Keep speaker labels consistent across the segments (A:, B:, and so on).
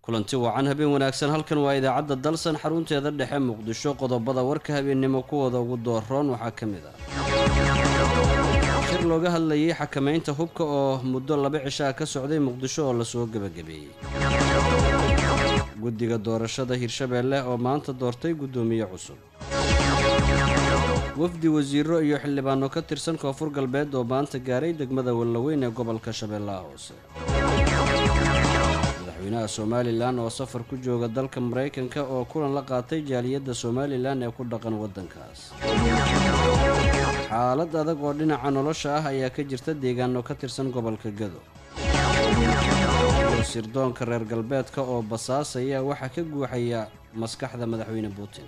A: kulanti wacan habeen wanaagsan halkan waa idaacadda dalsan xarunteeda dhexe muqdisho qodobada warka habeennimo kuwooda ugu dooroon waxaa ka mid ah shir looga hadlayay xakamaynta hubka oo muddo laba cishaa ka socday muqdisho oo lasoo gebagabeeyey guddiga doorashada hirshabeelle oo maanta doortay guddoomiye cusub wafdi wasiiro iyo xildhibaano ka tirsan koonfur galbeed oo maanta gaaray degmada wallaweyn ee gobolka shabeellaha hoose madaxweynaha somalilan oo safar ku jooga dalka maraykanka oo kulan la qaatay jaaliyadda somalilan ee ku dhaqan waddankaas xaalad adag oo dhinaca nolosha ah ayaa ka jirta deegaano ka tirsan gobolka gado sirdoonka reer galbeedka oo basaasaya waxaa ka guuxaya maskaxda madaxweyne putin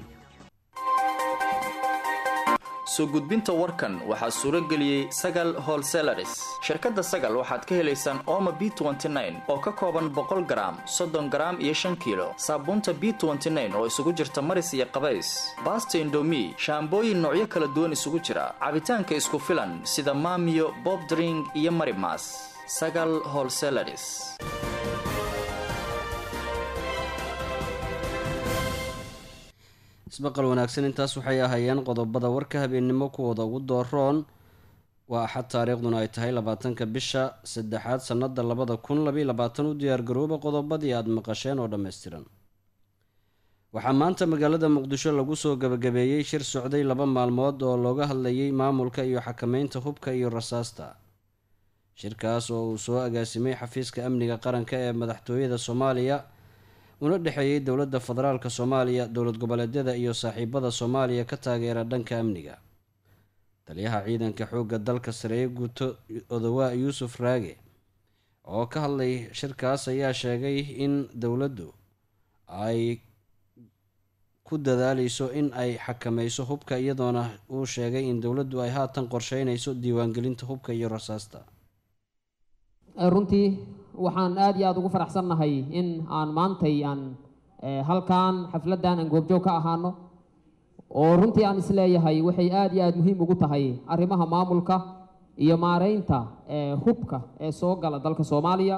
B: soo gudbinta warkan waxaa suuro geliyey sagal holselaris shirkadda sagal waxaad ka helaysaan ooma b oo ka kooban boqol garaam soddon garaam iyo shan kiilo saabuunta b oo isugu jirta maris iyo qabays baasta indomi shaambooyin noocyo kala duwan isugu jira cabitaanka isku filan sida maamiyo bobdring iyo marimas sagal holselaris
A: isbaqal wanaagsan intaas waxay ahaayeen qodobada warka habeennimo kuwooda ugu dooroon waa axad taariikhduna ay tahay labaatanka bisha saddexaad sannada labada kun labayo labaatan u diyaargarooba qodobadii aada maqasheen oo dhammaystiran waxaa maanta magaalada muqdisho lagu soo gabagabeeyey shir socday laba maalmood oo looga hadlayay maamulka iyo xakameynta hubka iyo rasaasta shirkaas oo uu soo agaasimay xafiiska amniga qaranka ee madaxtooyada soomaaliya una dhexeeyey dowladda federaalk soomaaliya dowlad goboleedyada iyo saaxiibada soomaaliya ka taageera dhanka amniga taliyaha ciidanka xoogga dalka sareeye guuto odawaa yuusuf raage oo ka hadlay shirkaas ayaa sheegay in dowladdu ay ku dadaaleyso in ay xakameyso hubka iyadoona uu sheegay in dowladdu ay haatan qorsheynayso diiwaangelinta hubka iyo rasaasta
C: runtii waxaan aada iyo aada ugu faraxsannahay in aan maantay aan halkan xafladdan aan goobjoog ka ahaano oo runtii aan isleeyahay waxay aada iyo aada muhiim ugu tahay arrimaha maamulka iyo maareynta hubka ee soo gala dalka soomaaliya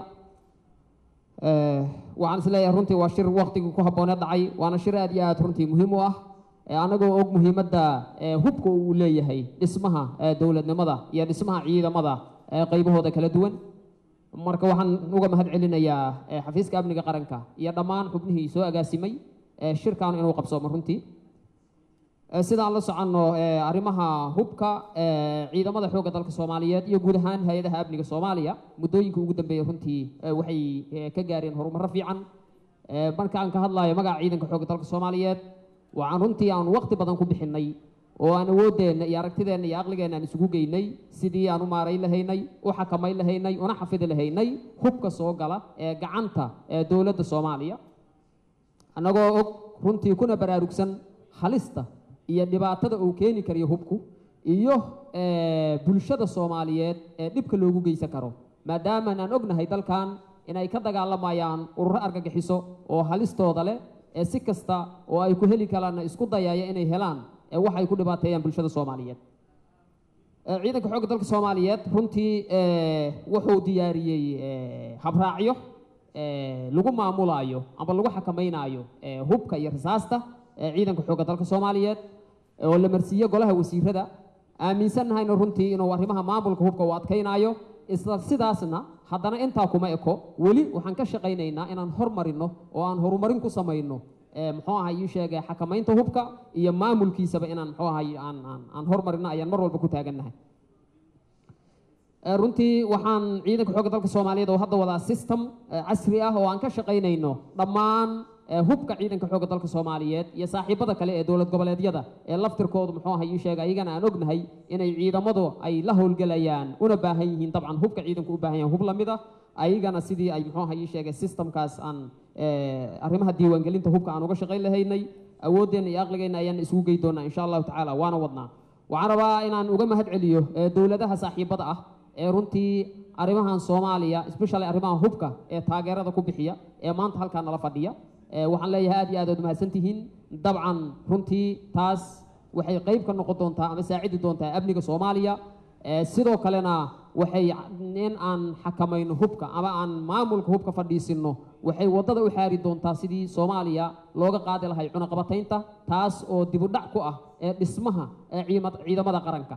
C: waxaan isleeyahay runtii waa shir waktigii ku habboonee dhacay waana shir aada iyo aada runtii muhiim u ah anagoo og muhiimadda hubka uu leeyahay dhismaha dowladnimada iyo dhismaha ciidamada qaybahooda kala duwan marka waxaan uga mahad celinayaa xafiiska amniga qaranka iyo dhammaan xubnihii soo agaasimay shirkan inuu qabsoomo runtii sidaan la soconno arrimaha hubka ciidamada xoogga dalka soomaaliyeed iyo guud ahaan hay-adaha amniga soomaaliya muddooyinka ugu dambeeyey runtii waxay ka gaareen horumarro fiican marka aan ka hadlayo magaca ciidanka xoogga dalka soomaaliyeed waxaan runtii aan waqti badan ku bixinay oo aan awoodeenna iyo aragtideenna iyo aqligeenna aan isugu geynay sidii aan u maarayn lahaynay u xakamayn lahaynay una xafidi lahaynay hubka soo gala ee gacanta ee dowladda soomaaliya annagoo og runtii kuna baraarugsan halista iyo dhibaatada uu keeni karayo hubku iyo bulshada soomaaliyeed ee dhibka loogu geysan karo maadaamaan aan ognahay dalkan inay ka dagaalamayaan ururo argagixiso oo halistooda leh ee si kasta oo ay ku heli karaanna isku dayaya inay helaan waxay ku dhibaateeyaan bulshada soomaaliyeed ciidanka xoogga dalka soomaaliyeed runtii wuxuu diyaariyey habraacyo lagu maamulaayo ama lagu xakamaynayo hubka iyo rasaasta ciidanka xoogga dalka soomaaliyeed oo la marsiiyo golaha wasiirada aaminsannahayna runtii inuu arrimaha maamulka hubka uu adkaynayo isla sidaasna haddana intaa kuma eko weli waxaan ka shaqaynaynaa inaan hormarino oo aan horumarin ku samayno muxuu ahay ii sheegay xakamaynta hubka iyo maamulkiisaba inaan muxuu ahay aan aan aan hormarino ayaan mar walba ku taagannahay runtii waxaan ciidanka xoogga dalka soomaaliyeed oo hadda wadaa system casri ah oo aan ka shaqaynayno dhammaan hubka ciidanka xoogga dalka soomaaliyeed iyo saaxiibada kale ee dowlad goboleedyada ee laftirkoodu muxuu ahay ii sheegay ayagana aan ognahay inay ciidamadu ay la howlgelayaan una baahan yihiin dabcan hubka ciidanku u baahan yahan hub lamid ah ayagana sidii ay muxuu ahay ii sheegay systemkaas aan arrimaha diiwaangelinta hubka aan uga shaqayn lahaynay awooddeenna iyo aqligeenna ayaan isugu gey doonaa insha allahu tacaala waana wadnaa waxaan rabaa inaan uga mahad celiyo dowladaha saaxiibada ah ee runtii arrimahan soomaaliya especially arrimaha hubka ee taageerada ku bixiya ee maanta halkaa nala fadhiya waxaan leeyahay aad iyo aad aad mahadsan tihiin dabcan runtii taas waxay qayb ka noqon doontaa ama saacidi doontaa amniga soomaaliya sidoo kalena waxay in aan xakamayno hubka ama aan maamulka hubka fadhiisinno waxay waddada u xaari doontaa sidii soomaaliya looga qaadi lahay cunaqabataynta taas oo dibudhac ku ah ee dhismaha ee ciidamada qaranka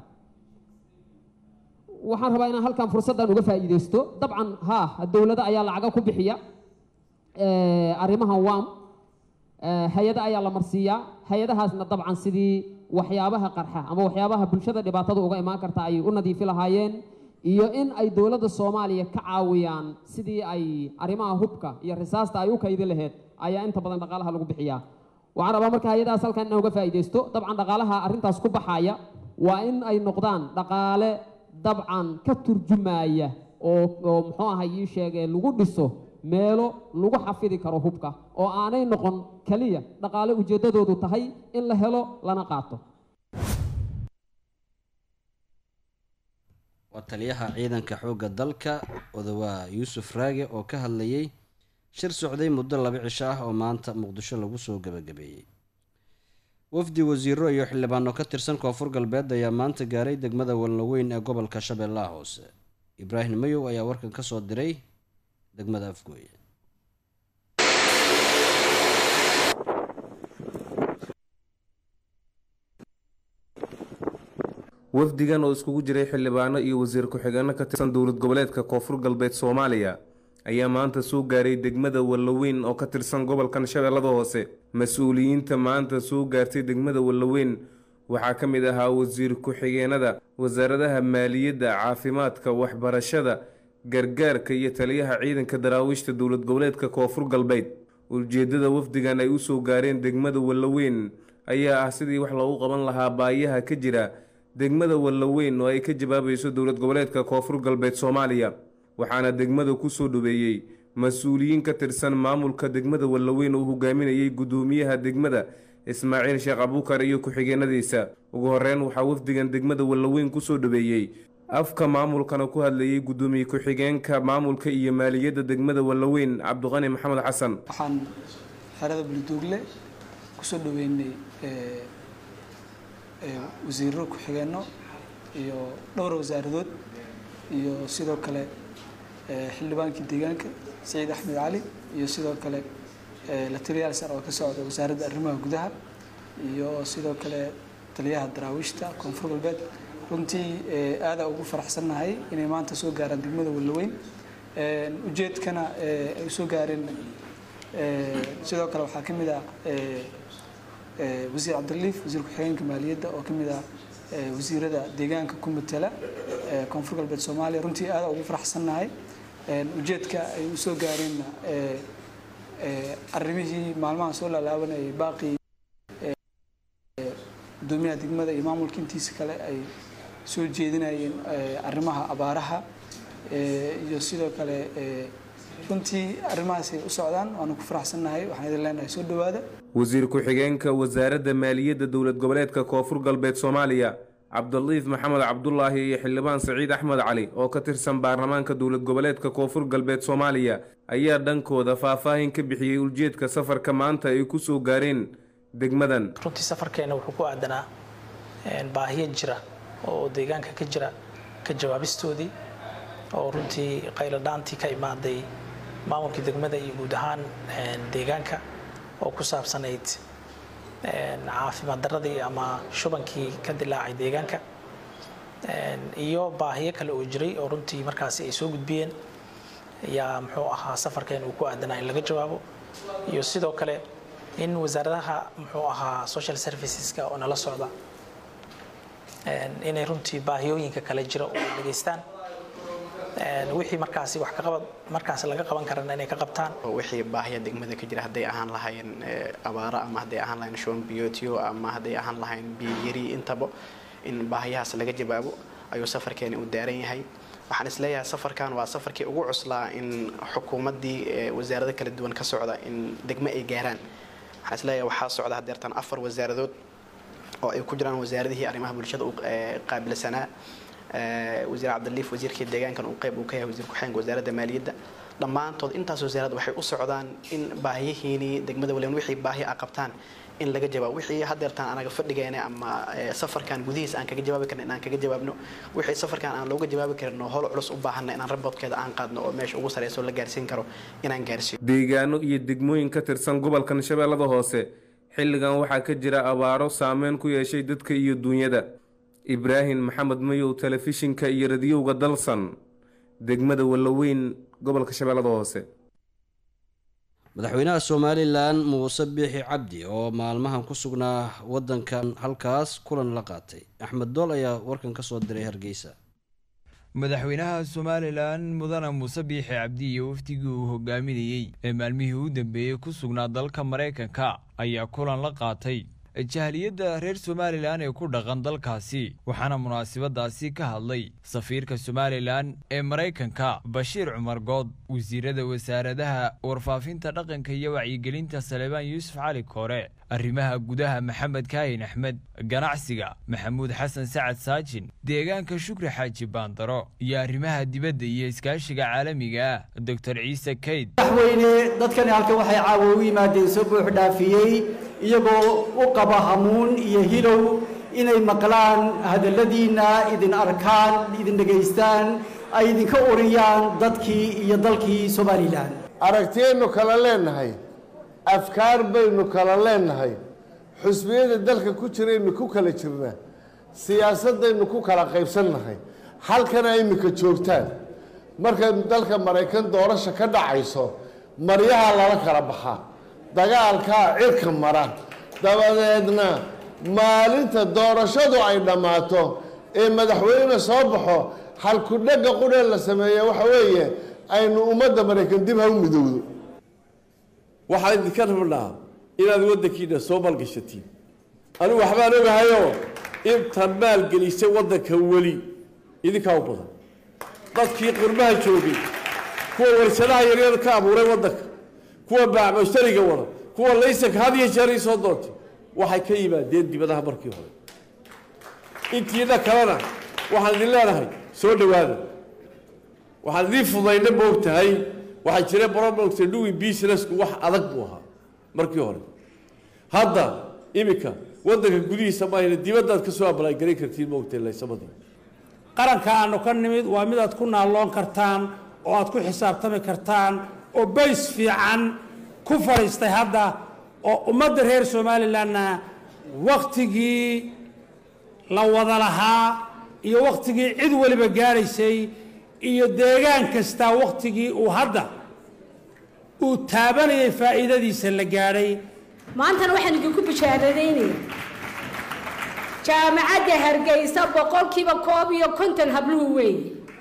C: waxaan rabaa inaan halkan fursaddan uga faa'iidaysto dabcan haa dowlado ayaa lacaga ku bixiya arrimahan wam hay-ada ayaa la marsiiyaa hay-adahaasna dabcan sidii waxyaabaha qarxa ama waxyaabaha bulshada dhibaatada uga imaan karta ay u nadiifi lahaayeen iyo in ay dowladda soomaaliya ka caawiyaan sidii ay arrimaha hubka iyo risaasta ay u kaydi laheyd ayaa inta badan dhaqaalaha lagu bixiyaa waxaan rabaa marka hay-adahaas halkan inaan uga faa'iidaysto dabcan dhaqaalaha arrintaas ku baxaya waa in ay noqdaan dhaqaale dabcan ka turjumaya oo oo muxuu ahay ii sheegee lagu dhiso meelo lagu xafidi karo hubka oo aanay noqon keliya dhaqaale ujeeddadoodu tahay in la helo lana qaato
A: waa taliyaha ciidanka xoogga dalka odawaa yuusuf raage oo ka hadlayay shir socday muddo laba cisho ah oo maanta muqdisho lagu soo gebagabeeyey wafdi wasiiro iyo xildhibaano ka tirsan koonfur galbeed ayaa maanta gaaray degmada walnaweyn ee gobolka shabeellaha hoose ibraahim mayow ayaa warkan ka soo diray degmada afgooye
D: wafdigan oo iskugu jiray xildhibaano iyo wasiir ku-xigeenno ka tirsan dowlad goboleedka koonfur galbeed soomaaliya ayaa maanta soo gaaray degmada wallaweyn oo ka tirsan gobolkan shabeellada hoose mas-uuliyiinta maanta soo gaartay degmada wallaweyn waxaa ka mid ahaa wasiir ku-xigeenada wasaaradaha maaliyadda caafimaadka waxbarashada gargaarka iyo taliyaha ciidanka daraawiishta dowlad goboleedka koonfur galbeed ujeeddada wafdigan ay usoo gaareen degmada wallaweyn ayaa ah sidii wax loogu qaban lahaa baayaha ka jira degmada wallaweyn oo ay ka jawaabayso dowlad goboleedka koonfur galbeed soomaaliya waxaana degmada kusoo dhaweeyey mas-uuliyiin ka tirsan maamulka degmada wallaweyn oo hogaaminayay guddoomiyaha degmada ismaaciil sheekh abuukar iyo ku-xigeenadiisa ugu horeyn waxaa wafdigan degmada wallaweyn kusoo dhaweeyey afka maamulkana ku hadlayay guddoomiye ku-xigeenka maamulka iyo maaliyadda degmada wallaweyn cabdiqani maxamed xasan
E: waxaan xerada buliduugle kusoo dhaweynay wasiiro ku-xigeenno iyo dhowr wasaaradood iyo sidoo kale xildhibaankii deegaanka saciid axmed cali iyo sidoo kale la taliyaal sar oo ka socda wasaaradda arrimaha gudaha iyo sidoo kale taliyaha daraawiishta koonfur galbeed runtii aada ugu faraxsannahay inay maanta soo gaaraan degmada wallaweyn ujeedkana ay soo gaareen sidoo kale waxaa ka mid ah wasiir cabdiliif wasiir ku-xigeenka maaliyadda oo ka mid ah wasiirada deegaanka ku matala koonfur galbeed soomaaliya runtii aada ugu faraxsannahay ujeedka ay u soo gaareenna arrimihii maalmaha soo laalaabanayay baaqii gudoomiyaha degmada iyo maamulka intiisa kale ay soo jeedinayeen arrimaha abaaraha iyo sidoo kale runtii arrimahaasay u socdaan waanu ku faraxsannahay waxaan idin leenahay soo dhowaada
D: wasiir ku-xigeenka wasaaradda maaliyadda dowlad goboleedka koonfur galbeed soomaaliya cabdiliif maxamed cabdulaahi iyo xildhibaan saciid axmed cali oo ka tirsan baarlamaanka dowlad goboleedka koonfur galbeed soomaaliya ayaa dhankooda faahfaahin ka bixiyey ujeedka safarka maanta ay ku soo gaareen degmadan
F: runtii safarkeena wuxuu ku aadanaa baahiyo jira oo deegaanka ka jira ka jawaabistoodii oo runtii qayladhaantii ka imaaday maamulkii degmada iyo guud ahaan deegaanka oo ku saabsanayd caafimaad daradii ama shubankii ka dilaacay deegaanka iyo baahiyo kale oo jiray oo runtii markaasi ay soo gudbiyeen ayaa muxuu ahaa safarkeen uu ku aadanaa in laga jawaabo iyo sidoo kale in wasaaradaha muxuu ahaa social serviceska oo nala socda inay runtii baahiyooyinka kale jira oo ay dhageystaan wixii markaasi wax kaqabad markaas laga qaban karana inay ka qabtaan
G: wixii baahiya degmada ka jira hadday ahaan lahayn abaaro ama hadday ahaan lahayn shuban biyootyo ama hadday ahaan lahayn biyo yari intaba in baahiyahaas laga jawaabo ayuu safarkeeni u daaran yahay waxaan isleeyahay safarkan waa safarkii ugu cuslaa in xukuumaddii wasaarado kala duwan ka socda in degmo ay gaaraan waxaan isleeyahay waxaa socda hadeertan afar wasaaradood oo ay ku jiraan wasaaradihii arrimaha bulshada u qaabilsanaa wasiir cabdiliif wasiirkii deegaankan uu qayb uu ka yahay wasiir ku-xigeenka wasaaradda maaliyadda dhammaantood intaas wasaarad waxay u socdaan in baahiyihiinii degmada waliban wixii baahi a qabtaan in laga jawaabo wixii hadeertaan anaga fadhigeena ama safarkan gudihiisa aan kaga jawaabi karna inaan kaga jawaabno wixii safarkan aan looga jawaabi karin oo howl culus u baahanna inaan raboodkeeda aan qaadno oo meesha ugu sareyso la gaarsiin karo inaan gaarsiiyo
D: deegaano iyo degmooyin ka tirsan gobolkan shabeellada hoose xilligan waxaa ka jira abaaro saameyn ku yeeshay dadka iyo duunyada ibraahim maxamed mayow telefishinka iyo radiyowga dalsan degmada wallaweyn gobolka shabeellada hoose
A: madaxweynaha somalilan muuse biixi cabdi oo maalmahan ku sugnaa wadankan halkaas kulan la qaatay axmed dool ayaa warkan ka soo diray hargeysa
H: madaxweynaha somalilan mudane muuse biixi cabdi iyo wafdigii uu hogaaminayey ee maalmihii u dambeeyey ku sugnaa dalka maraykanka ayaa kulan la qaatay jahaliyadda reer somalilan ee ku dhaqan dalkaasi waxaana munaasabadaasi ka hadlay safiirka somalilan ee maraykanka bashiir cumar good wasiirada wasaaradaha warfaafinta dhaqanka iyo wacyigelinta salebaan yuusuf cali koore arrimaha gudaha maxamed kaahin axmed ganacsiga maxamuud xasan sacad saajin deegaanka shukri xaaji baandaro iyo arrimaha dibadda iyo iskaashiga caalamiga ah doctor ciise kayd
I: madaxweyne dadkani halkan waxay caawa u yimaadeen soo buux dhaafiyey iyagoo u qaba hamuun iyo hilow inay maqlaan hadalladiinna idin arkaan idin dhegaystaan ay idinka uriyaan dadkii iyo dalkii somalilan
J: aragtiyaynu kala leenahay afkaar baynu kala leenahay xusbiyada dalka ku jiraynu ku kala jirnaa siyaasadaynu ku kala qaybsannahay halkana iminka joogtaan markay dalka maraykan doorasha ka dhacayso maryaha lala kala baxaa dagaalkaa cirka mara dabadeedna maalinta doorashadu ay dhammaato ee madaxweyne soo baxo halkudhegga qudhee la sameeya waxa weeye aynu ummadda maraykan dib ha u midowdo
K: waxaan idinka rabnaa inaad waddankiina soo maalgashatiin anigu waxbaan ogahayoo inta maalgelisay waddanka weli idinkaa u badan dadkii qurmaha joogay kuwa warshadaha yaryar ka abuuray waddanka kuwa baacmushtariga wada kuwa laysanka had iyo jeer ii soo doontay waxay ka yimaadeen dibadaha markii hore intiina kalena waxaan idin leenahay soo dhowaada waxaan idiin fudayna moog tahay waxaa jira bromogta doing businessku wax adag buu ahaa markii hore hadda iminka waddanka gudihiisa maahayna dibaddaad ka soo abalaagelin kartiin moogtahay laysamadii
L: qaranka aanu ka nimid waa midaad ku naalloon kartaan oo aad ku xisaabtami kartaan oo bays fiican ku fadhiistay hadda oo ummadda reer somalilanna wakhtigii la wada lahaa iyo wakhtigii cid waliba gaadhaysay iyo deegaan kastaa wakhtigii uu hadda uu taabanayay faa'iidadiisa la gaadhay
M: maantana waxaan idinku bishaaradaynaya jaamacadda hargeysa boqolkiiba koob iyo konton habluhu weeye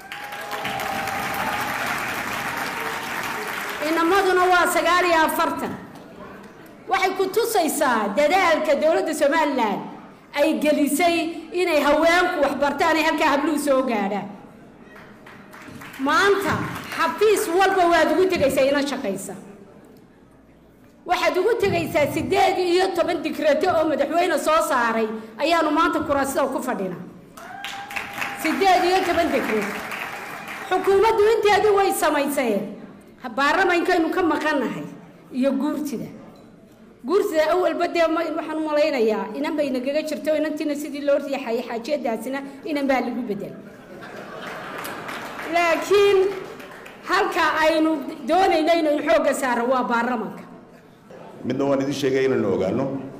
M: inamaduna waa sagaal iyo afartan waxay ku tusaysaa dadaalka dowladda somalilan ay gelisay inay haweenku waxbartaan ay halkaa habluhu soo gaadhaan maanta xafiis walba waad ugu tegaysaa ina shaqaysa waxaad ugu tegaysaa sideed iyo toban dikrato oo madaxweyne soo saaray ayaanu maanta kuraasida ku fadhina sideed iyo toban dikrato xukuumaddu inteedii way samayseen baarlamaankaynu ka maqannahay iyo guurtida guurtida awalba dee waxaan u malaynayaa inan bay nagaga jirto inantiina sidii loo riixayay xaajiyadaasina inan baa lagu bedel laakiin halka aynu doonayno inaynu xoogga saaro waa baarlamanka
N: midna waan idin sheegay inaynu ogaano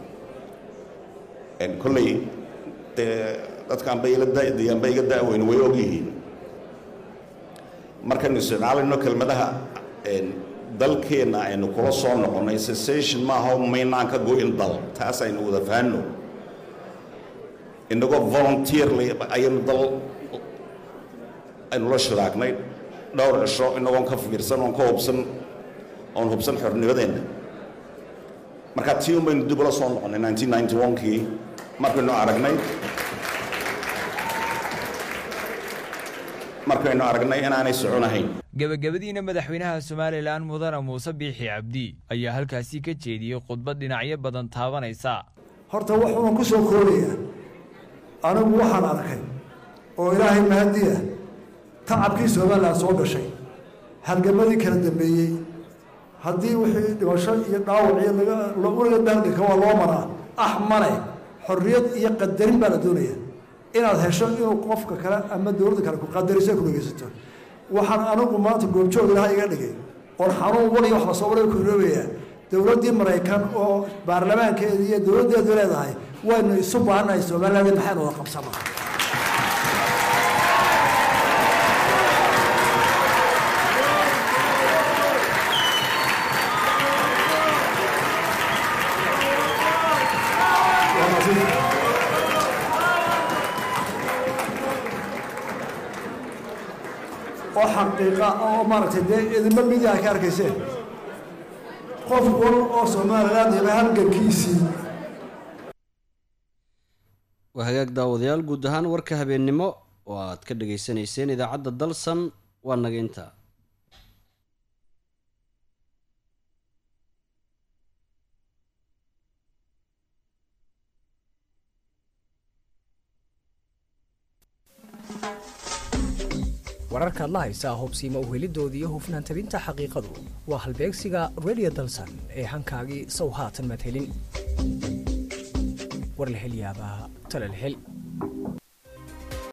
N: kolley dee dadkaanba ila dayanba iga da'weyn way og yihiin markaynu isticmaalayno kelmadaha dalkeenna aynu kula soo noqonnay cessation maaha maynaan ka go-in dal taas aynu wada fahanno inagoo volunteerly ayaynu dal aynu la shiraagnay dhowr cisho inagoon ka fikirsan oon ka hubsan oon hubsan xornimadeenna marka tii un baynu dib ula soo noqonnay nineteen ninety one-kii markaynu aragnay markaynu aragnay inaanay soconahayn
H: gebagabadiina madaxweynaha somalilan mudane muuse biixi cabdi ayaa halkaasi ka jeediyey khudbad dhinacyo badan taabanaysa
O: horta wuxuuna ku soo koobaya anigu waxaan arkay oo ilaahay mahadiya tacabkii somalilan soo gashay halgamadii kala dambeeyey haddii wixii dhimasho iyo dhaawac iyo laga weliga dahalganka waa loo maraa ah male xorriyad iyo qadarin baa la doonaya inaad hesho inuu qofka kale ama dowladda kale ku qadariso ku dhegeysato waxaan anigu maanta goobjoog ilaha iga dhigay oon xanuun waliga wax lasoo waray ku iloobayaa dowladdii maraykan oo baarlamaankeeda iyo dowladdeedu leedahay waynu isu baahannahay somaliland maxaynu wada qabsanaa oo xaqiiqa oo maaragtay dee idinba midi ay ka arkayseen qof wal oo somaliland hela halgankiisii
A: waa hagaag daawadayaal guud ahaan warka habeennimo oo aad ka dhageysanayseen idaacadda dalsan waa naga intaa
P: wararkaad la haysaa hubsiima uhelidoodii iyo hufnaan tabinta xaqiiqadu waa halbeegsiga radio dalsan ee hankaagii sow haatan maad helin war la hel yaabaa tale la hel